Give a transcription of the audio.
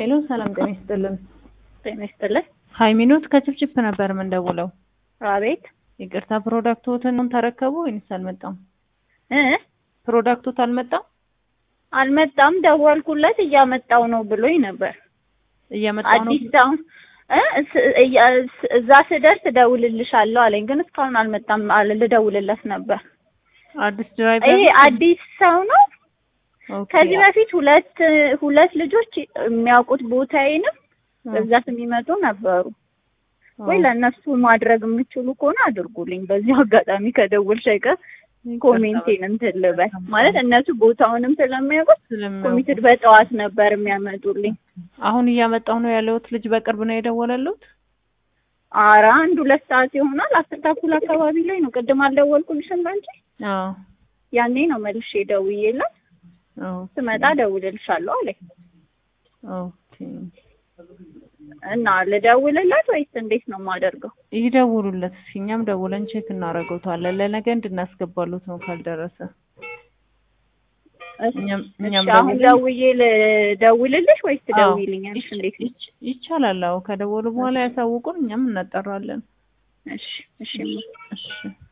ሄሎ ሰላም ጤና ይስጥልን። ጤና ይስጥልን። ሀይሚኖት ከችፕችፕ ነበር የምንደውለው። አቤት ይቅርታ ፕሮዳክቶትን ተረከቡ ወይንስ አልመጣም? እ ፕሮዳክቶት አልመጣም? አልመጣም። ደወልኩለት እያመጣው ነው ብሎኝ ነበር። እየመጣ ነው። አዲስ ታውን እ ስ- እያ- ስ- እዛ ስደርስ እደውልልሻለሁ አለኝ፣ ግን እስካሁን አልመጣም። አለ ልደውልለት ነበር። አዲስ ድራይቨር ይሄ አዲስ ሰው ነው። ኦኬ። ከዚህ በፊት ሁለት ሁለት ልጆች የሚያውቁት ቦታዬንም በብዛት የሚመጡ ነበሩ። ወይ ለእነሱ ማድረግ የምችሉ ከሆነ አድርጉልኝ። በዚህ አጋጣሚ ከደወልሽ አይቀር ኮሜንቴን እንትን ልበል ማለት እነሱ ቦታውንም ስለሚያውቁት ኮሚትድ በጠዋት ነበር የሚያመጡልኝ። አሁን እያመጣሁ ነው ያለሁት ልጅ በቅርብ ነው የደወለሉት። ኧረ አንድ ሁለት ሰዓት ይሆናል። አስር ተኩል አካባቢ ላይ ነው። ቅድም አልደወልኩልሽም አንቺ? አዎ ያኔ ነው መልሼ ደውዬላት አዎ ስመጣ ደውልልሻለሁ አለኝ ኦኬ። እና ልደውልላት ወይስ እንዴት ነው የማደርገው? ይደውሉለት እስኪ እኛም ደውለን ቼክ እናደርገውታለን። ለነገ እንድናስገባሉት ነው ካልደረሰ እሺ፣ እኛም እሺ፣ እኛም አሁን ደውለን ደውዬ ልደውልልሽ ወይስ አዎ፣ ትደውይልኛለሽ? ይች- እንዴት ነው? ይች- ይቻላል። አዎ ከደወሉ በኋላ ያሳውቁን፣ እኛም እናጠራለን። እሺ፣ እሺ እሺ